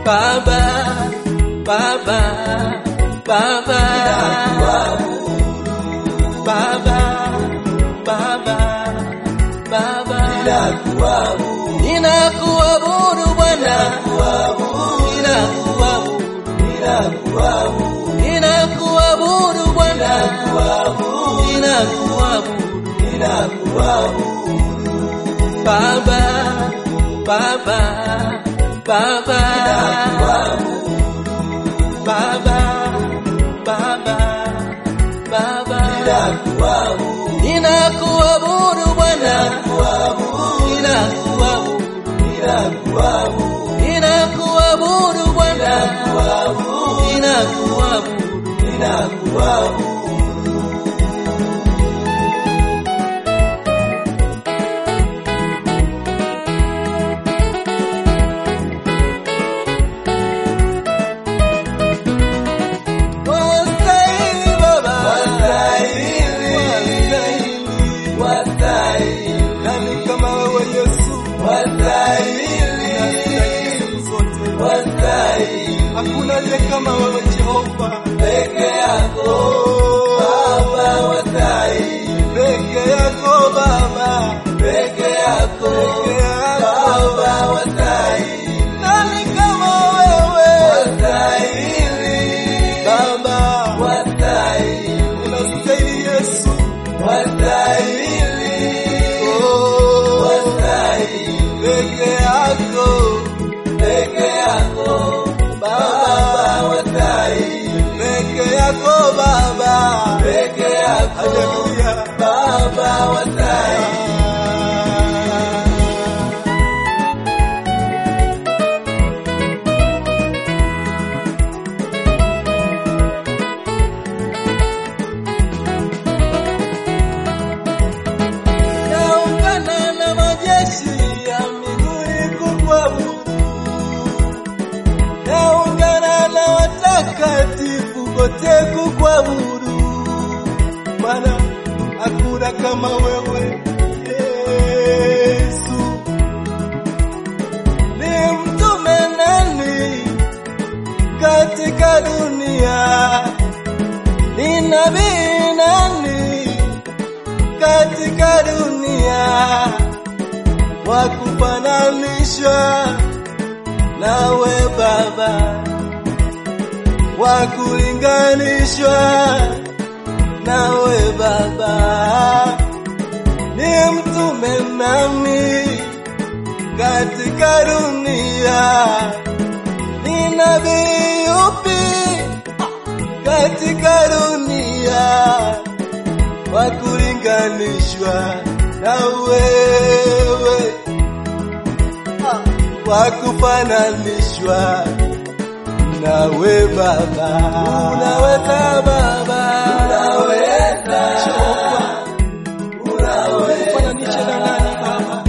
Baba, Baba, Baba, Baba, Baba, Baba, ninakuabudu Bwana, ninakuabudu, ninakuabudu Bwana, ninakuabudu, Baba, Baba, Baba, Baba, Baba, Baba, ninakuabudu Bwana, ninakuabudu, ninakuabudu Bwana, ninakuabudu, wastahili Baba, wastahili, nani kama wewe Yesu, wastahili siku zote, hakuna aliye kama wewe Jehova, peke yako Baba, wastahili, peke yako Baba, peke yako Baba, wastahili, nani kama wewe, wastahili Baba, wastahili, unastahili Yesu, wastahili, oh, wastahili, peke yako, peke yako Baba, wastahili, peke yako Baba, peke yako, haleluya, Baba, wastahili. naungana na majeshi ya mbinguni kukuabudu, naungana na watakatifu kote kukuabudu, maana hakuna kama wewe Yesu. Ni mtume nani katika dunia? Ni nabii nani katika dunia wa kufananishwa nawe Baba, wa kulinganishwa nawe Baba, ni mtume nami katika dunia, ni nabii upi katika dunia wa kulinganishwa na wewe, wa kufananishwa nawe Baba. Unaweza Baba, unaweza Kufananisha na nani Baba?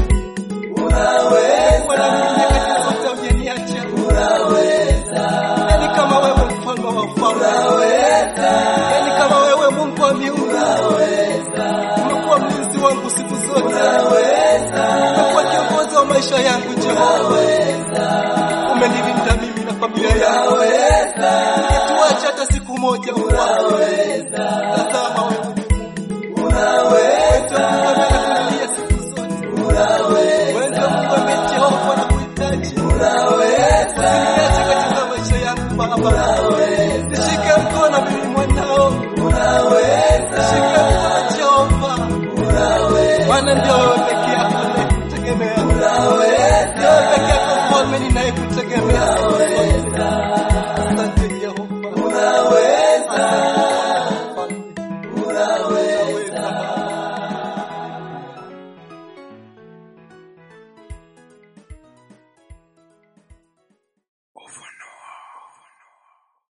Wala mimi katika zote hujaniacha. Nani kama wewe mfalme wa wafalme? Nani kama wewe Mungu wa miungu? Umekuwa mlinzi wangu siku zote. Umekuwa kiongozi wa maisha yangu Jehova. Umenilinda mimi na familia yangu. Ukituacha hata siku moja Bwana. Tazama wewe ni Mungu. Wewe ndio Mungu amekulilia siku zote. Wewe ndio Mungu ambaye Jehova anakuhitaji. Usiniache katika maisha yangu Baba. Nishike mkono mimi mwanao. Nishike mkono Jehova. Maana ndio wewe peke yako ninayekutegemea. Ndio wewe peke yako mfalme ninayekutegemea.